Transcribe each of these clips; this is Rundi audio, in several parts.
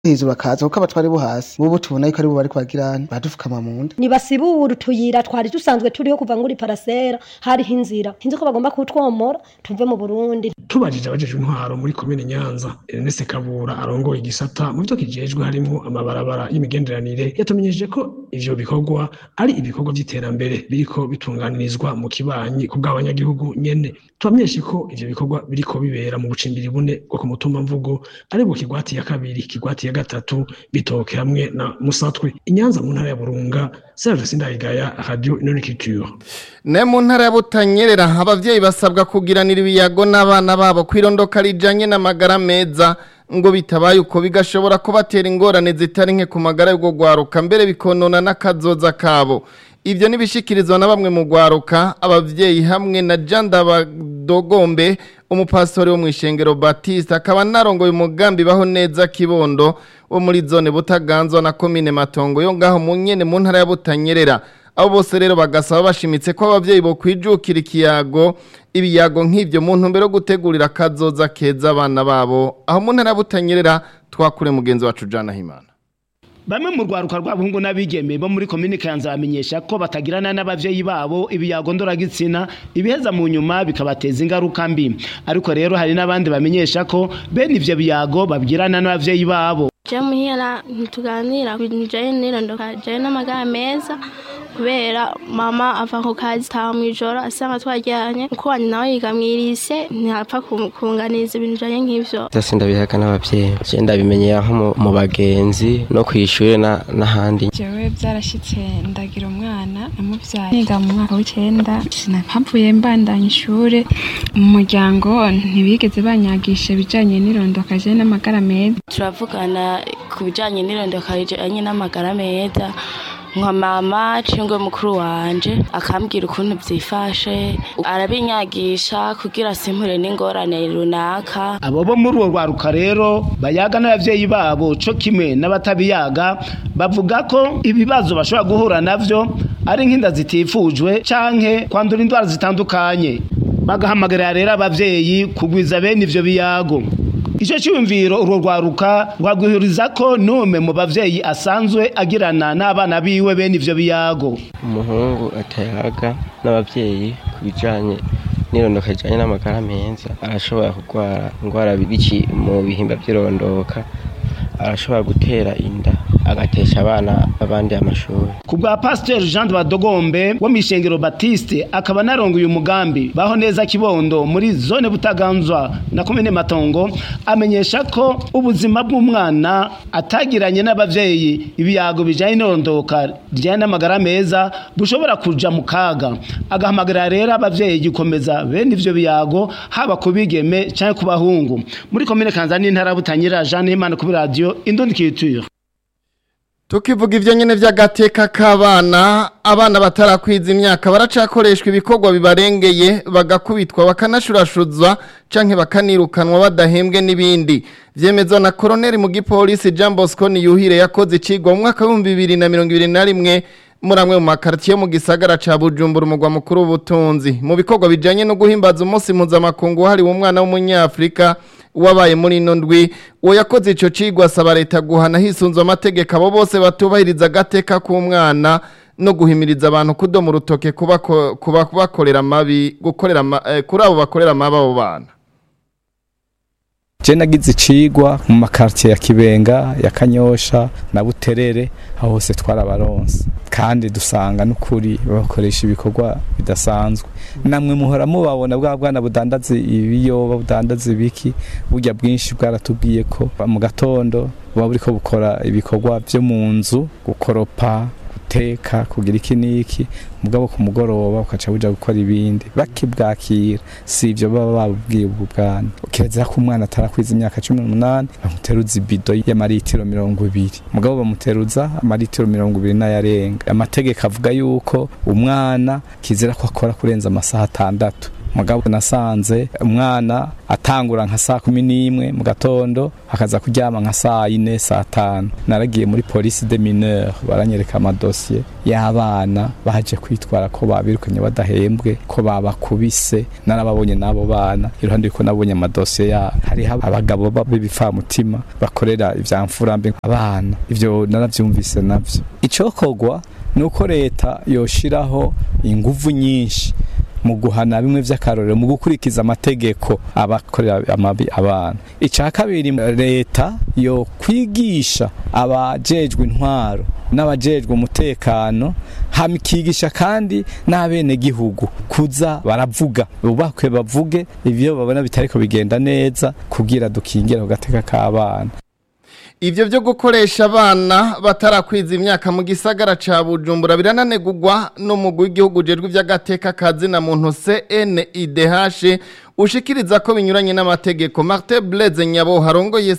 hejuru bakaza kuko abatwari bo hasi bobo tubona yuko aribo bariko bagirana badufukama mu nda nibasibura utuyira twari dusanzwe turiho kuva nguri parasera hariho inzira hinzi ko bagomba kutwomora tuve mu Burundi tubajije abajejwe intwaro muri komine Nyanza Ernest Kabura arongoye igisata mu byo kijejwe harimo amabarabara y'imigenderanire yatumenyesheje ko ivyo bikorwa ari ibikorwa vy'iterambere biriko bitunganirizwa mu kibanyi ku bw'abanyagihugu nyene tubamenyeshe ko ivyo bikorwa biriko bibera mu bucimbiri bune bwo ku mutumba mvugo ari bwo kigwati ya kabiri kigwati ya gatatu bitoke hamwe na musatwe inyanza mu ntara ya burunga serge sindayigaya radio inonikiture ne mu ntara ya butanyerera abavyeyi basabwa kugiranira ibiyago n'abana babo kwirondoka rijanye n'amagara meza ngo bitabaye uko bigashobora kubatera ingorane zitari nke ku magara y'ubwo gwaruka mbere bikonona n'akazoza kabo Ivyo nibishikirizwa na bamwe mu gwaruka abavyeyi hamwe na Janda Badogombe umupastori wo mwishengero Baptiste akaba narongoye umugambi baho neza kibondo wo muri zone butaganzwa na commune Matongo yo ngaho mu nyene mu ntara ya Butanyerera abo bose rero bagasaba bashimitse ko abavyeyi bo kwijukira ikiyago ibiyago nk'ivyo mu ntumbero yo gutegurira kazoza keza abana babo aho mu ntara ya Butanyerera twakure mugenzi wacu Jana Himana Bamwe mu rwaruka rw'abahungu n'abigeme bo muri komine Kanza bamenyesha ko batagirana n'abavyeyi babo ibiyago ndoragitsina ibiheza mu nyuma bikabateza ingaruka mbi ariko rero hari n'abandi bamenyesha ko bene ivyo biyago babwirana n'abavyeyi babo je muhira ntituganira ku bintu bijanye n'irondoka bijanye n'amagara meza kubera mama ava ku kazi taha mw'ijoro asanga twaryanye uko wanyu nawe yiga mw'irise ntapfa kunganiza ibintu bijanye nk'ivyo byose ndabihaga n'abavyeyi je ndabimenyera nko mu- mu bagenzi no kw'ishure na- n'ahandi jewe byarashitse ndagira umwana namuvyaye niga mu mwaka w'icenda sinahavuye mbandanya ishure mu muryango ntibigeze banyagisha ibijanye n'irondoka je n'amagara meza turavugana ku bijanye n'irondoka rijanye n'amagara meza nka mama cingwe mukuru wanje akambwira ukuntu vyifashe arabinyagisha kugira simpure n'ingorane runaka abo bo muri uwo rwaruka rero bayaga n'abavyeyi babo co kimwe n'abatabiyaga bavuga ko ibibazo bashobora guhura navyo ari nk'inda zitifujwe canke kwandura indwara zitandukanye bagahamagarira rero abavyeyi kugwiza bene ivyo biyago Ico cyumviro urwo rwaruka rwagwihuriza ko nume mu bavyeyi asanzwe agirana n'abana biwe bene ivyo biyago umuhungu atayaga n'abavyeyi ku bijanye n'irondoka rijanye n'amagara meza arashobora kurwara indwara biki mu bihimba vy'irondoka arashobora gutera inda agatesha abana abandi amashuri ku bwa pasiteri jean de badogombe wo mw'ishengero batiste akaba narongoye umugambi baho neza kibondo muri zone butaganzwa na komine matongo amenyesha ko ubuzima bw'umwana atagiranye n'abavyeyi ibiyago bijanye n'irondoka rijanye n'amagara meza bushobora kuja mu kaga agahamagarira rero abavyeyi gukomeza bene ivyo biyago haba ku bigeme canke ku bahungu muri komine kanzani n'intara ya butanyerera jean himana kuri radiyo indundi kiture Tukivuga ivyo nyene vy'agateka k'abana abana batarakwiza imyaka baracakoreshwa ibikorwa bibarengeye bagakubitwa bakanashurashuzwa canke bakanirukanwa badahembwe n'ibindi vyemezwa na koroneli mu gipolisi Jean Bosco Niyuhire yakoze icigwa mu mwaka w'ibihumbi bibiri na mirongo ibiri na rimwe muri amwe mu makartiye mu gisagara ca Bujumbura umugwa mukuru w'ubutunzi mu bikorwa bijanye no guhimbaza umunsi mpuzamakungu wahariwe umwana w'umunyafrika wabaye muri ino ndwi uwo yakoze ico cigwa asaba leta guhana hisunzwe amategeko abo bose batubahiriza agateka k'umwana no guhimiriza abantu kudoma urutoke kuba kuba bakorera amabi gukorera ama- eh, kuri abo bakorera amabi abo bana je nagize icigwa mu makartier ya Kibenga ya Kanyosha na Buterere aho hose twarabaronse kandi dusanga n'ukuri bakoresha ibikorwa bidasanzwe namwe muhora mubabona bwa bwana budandaza ibiyoba budandaza ibiki burya bwinshi bwaratubwiye ko mu gatondo buba buriko bukora ibikorwa vyo mu nzu gukoropa guteka kugira iki n'iki mugabo ku mugoroba ukaca buja gukora ibindi bakibwakira si ivyo baba babubwiye ubwo bwana kirezera ko umwana atarakwiza imyaka cumi n'umunani bamuteruza ibido y'amaritiro mirongo ibiri mugabo bamuteruza amaritiro mirongo ibiri n'ayarenga amategeko avuga yuko umwana kizira ko akora kurenza amasaha atandatu mugabo nasanze umwana atangura nka saa kumi n'imwe mu gatondo akaza kuryama nka saa yine saa tanu naragiye muri polisi de mineur baranyereka amadosiye y'abana baje kwitwara ko babirukanye badahembwe ko babakubise narababonye n'abo bana iruhande yuko nabonye amadosiye yabo hariho abagabo b'ibipfamutima bakorera ivya mfurambi abana ivyo naravyumvise navyo icokorwa nuko leta yoshiraho inguvu nyinshi mu guhana bimwe vy'akarorero mu gukurikiza amategeko abakorera amabi abana ica kabiri leta yo kwigisha abajejwe intwaro n'abajejwe umutekano hamikigisha kandi n'abene gihugu kuza baravuga bubakwe bavuge ivyo babona bitariko bigenda neza kugira dukingire ku gateka k'abana Ivyo vyo gukoresha abana batarakwiza imyaka mu gisagara ca Bujumbura birananegurwa n'umugwi w'igihugu jejwe vy'agateka kazi na muntu CNIDH ushikiriza ko binyuranye n'amategeko Martin Blaise Nyabo harongoye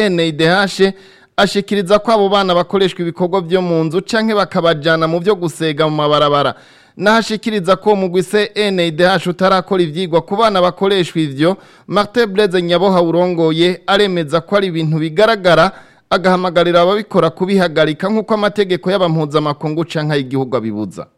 CNIDH ashikiriza ko abo bana bakoreshwa ibikorwa vyo mu nzu canke bakabajana mu vyo gusega mu mabarabara nahashikiriza ko umugwi CNDH utarakora ivyigwa ku bana bakoreshwa ivyo Martin Blaise Nyabo hawurongoye aremeza ko ari ibintu bigaragara agahamagarira ababikora kubihagarika nk'uko amategeko y'abampuzamakungu canke y'igihugu abibuza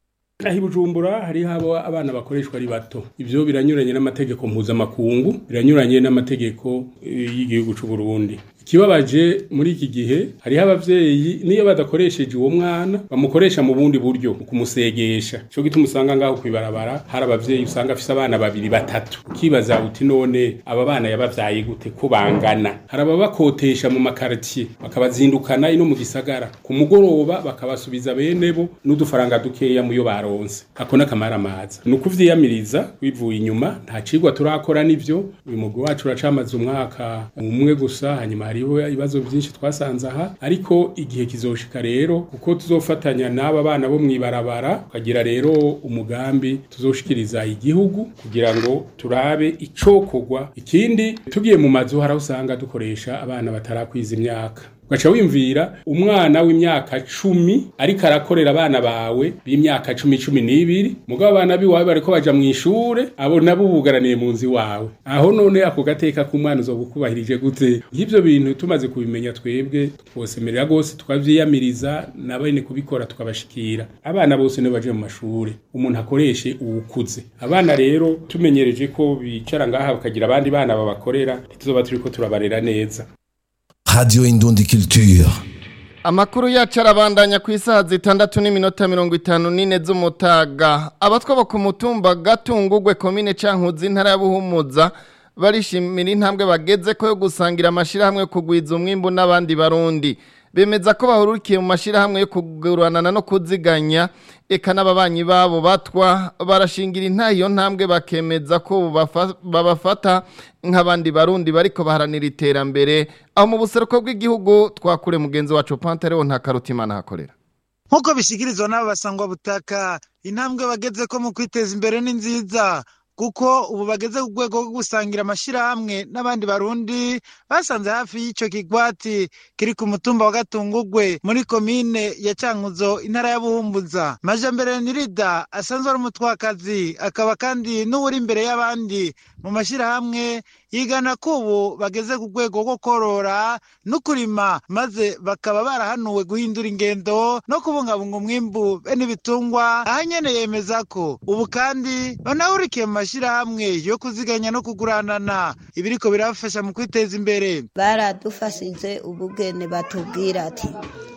aho bujumbura hariho abo abana bakoreshwa ari bato ibyo biranyuranye n'amategeko mpuzamakungu biranyuranye n'amategeko y'igihugu cy'u Burundi ikibabaje muri iki gihe hariho abavyeyi niyo badakoresheje uwo mwana bamukoresha mu bundi buryo kumusegesha cyo gituma usanga ngaho kwibarabara hari abavyeyi usanga afise abana babiri batatu ukibaza uti none aba bana yabavyaye gute ko bangana hari ababakotesha mu makartier bakabazindukana ino mu gisagara ku mugoroba bakabasubiza bene bo n'udufaranga dukeya muyo baronse ako nakamara amaza ni ukuvyiyamiriza wivuye inyuma nta cigwa turakora nivyo uyu mugwi wacu uracamaze umwaka umwe gusa hanyuma hariho ibibazo byinshi twasanze aha ariko igihe kizoshika rero kuko tuzofatanya n'aba bana bo mwibarabara tukagira rero umugambi tuzoshikiriza igihugu kugira ngo turabe icokorwa ikindi tugiye mu mazu haraho usanga dukoresha abana batarakwiza imyaka ugaca wimvira umwana w'imyaka cumi ariko arakorera abana bawe b'imyaka cumi cumi n'ibiri mugabo abana biwawe bariko baja mu ishure abo nabo bugaraniye mu nzu iwawe aho none ako gateka k'umwana uzoba ukubahirije gute nk'ivyo bintu tumaze kubimenya twebwe twosemerera rwose tukavyiyamiriza na bene kubikora tukabashikira abana bose nibo baje mu mashure umuntu akoreshe uwukuze abana rero tumenyereje ko bicara ngaha bakagira abandi bana babakorera ntituzoba turiko turabarera neza Radio Indundi Culture. Amakuru yacu arabandanya ku isaha zitandatu n'iminota mirongo itanu n'ine z'umutaga abatwaba ku mutumba gatungugwe komine cankuzi intara ya Buhumuza barishimira intambwe bageze ko yo gusangira amashirahamwe yo kugwiza umwimbu n'abandi barundi bemeza ko bahurukiye mu mashirahamwe yo kuguranana no kuziganya eka n'ababanyi babo batwa barashingira intayo ntambwe bakemeza ko babafata nk'abandi barundi bariko baharanira iterambere aho mu buseruko bw'igihugu twakure mugenzi wacu Pantaleo nta karutimana hakorera nk'uko bishyikirizwa n'aba basangwa butaka intambwe bageze ko mu kwiteza imbere ni nziza kuko ubu bageze ku rwego rwo gusangira amashyirahamwe n'abandi barundi basanze hafi y'icyo kigwati kiri ku mutumba wa gatungugwe muri komine ya cankuzo intara ya buhumbuza majambere nirida asanzwe ari umutwakazi akaba kandi n'uwuri imbere y'abandi mu mashyirahamwe yigana ko ubu bageze ku rwego rwo korora no kurima maze bakaba barahanuwe guhindura ingendo no kubungabunga umwimbu bene ibitungwa aha nyene yemeza ko ubu kandi banahurikiye mu mashyirahamwe yo kuziganya no kuguranana ibiriko birabafasha mu kwiteza imbere baradufashije ubugene batubwira ati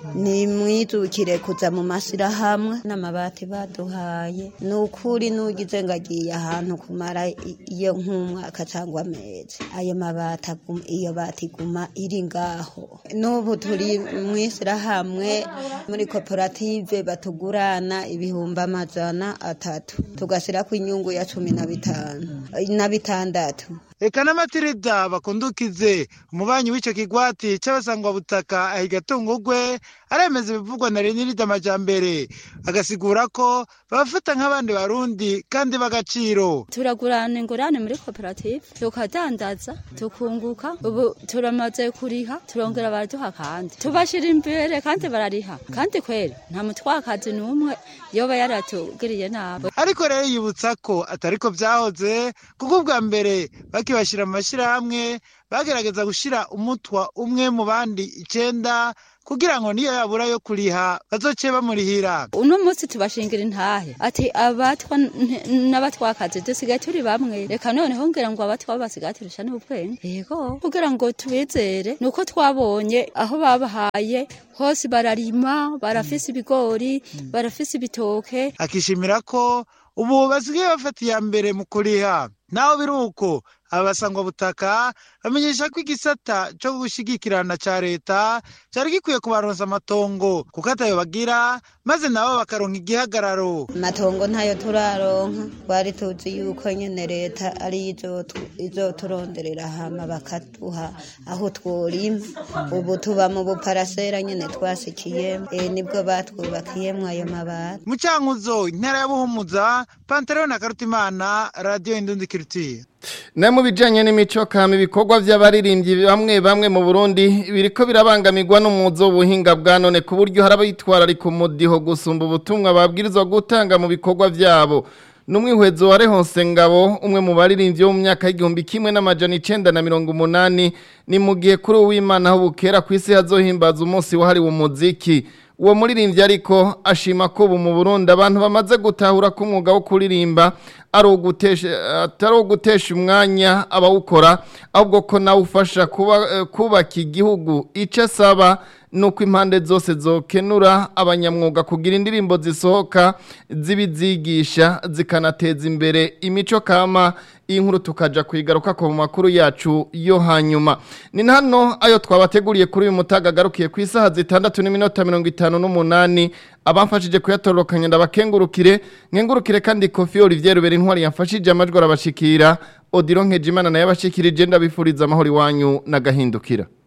nimwijukire kuza mu mashyirahamwe n'amabati baduhaye ni ukuri n'ugize ngo agiye ahantu kumara iyo nk'umwaka cyangwa amezi ayo mabati iyo bati iguma iri ngaho n'ubu turi mu ishyirahamwe muri koperative batugurana ibihumbi amajana atatu tugashyira ku inyungu ya cumi na bitanu na bitandatu eka n'amatirida bakundukize umubanyi w'ico kigwati c'abasangwa butaka ahiga tungugwe aremeza ibivugwa na Renirida Majambere agasigura ko babafata nk'abandi barundi kandi b'agaciro turagurana ingurane muri koperative tukadandaza tukunguka ubu turamaze kuriha turongera baraduha kandi tubashira imbere kandi barariha kandi kweri nta mutwakazi n'umwe yoba yaratugiriye nabi ariko rero yibutsa ko atariko vyahoze kuko ubwa mbere bakibashira mu mashirahamwe bagerageza gushira umutwa umwe mu bandi icenda kugira ngo niyo yabura yo kuriha bazoce bamurihira uno munsi tubashingira intahe ati abatwa n'abatwakazi dusigaye turi bamwe reka noneho ngira ngo abatwa basigaye turusha n'ubwenge yego kugira ngo tubizere nuko twabonye aho babahaye hose bararima barafise ibigori barafise ibitoke akishimira ko ubu basigaye bafata iya mbere mu kuriha naho biri uko abasangwa butaka bamenyesha ko igisata cyo gushigikirana ca leta cari gikwiye kubaronsa amatongo kuko atayo bagira maze nabo bakaronka igihagararo amatongo ntayo turaronka twari tuzi yuko nyene leta ari izoturonderera hama bakaduha aho tworima ubu tuba mu buparasera nyene twasikiyemo e, nibwo batwubakiyemwo ayo mabati mu cankuzo intara ya buhumuza pantaleon na karutimana radiyo indundi kirutiye na mu bijanye n'imico kama ibikorwa vy'abaririmbyi bamwe bamwe mu Burundi biriko birabangamirwa n'umuzo w'ubuhinga bwa none ku buryo harabitwararika umudiho gusumba ubutumwa babwirizwa gutanga mu bikorwa vyabo n'umwihwezo wa Rehonse Ngabo umwe mu baririmbyi bo mu myaka y'igihumbi kimwe n'amajana icenda na mirongo umunani ni mu gihe kuri uwimana aho bukera ku isi hazohimbaza umunsi wahariwe umuziki uwo muririmbyi ariko ashima ko ubu mu Burundi abantu bamaze gutahura ko umwuga wo kuririmba ari atari ugutesha umwanya abawukora ahubwo ko nawe ufasha kubaka igihugu icyo asaba ni uko impande zose zokenura abanyamwuga kugira indirimbo zisohoka zibizigisha zikanateza imbere imico kama iyi nkuru tukaja kuyigaruka ku makuru yacu yo hanyuma ni hano ayo twabateguriye kuri uyu mutaga agarukiye ku isaha zitandatu n'iminota mirongo itanu n'umunani abamfashije kuyatororokanya ndabakengurukire nkengurukire kandi kofi Olivier Rubera intwari yamfashije amajwi arabashikira Odiro Nkejimana naye abashikirije ndabifuriza amahoro iwanyu n'agahindukira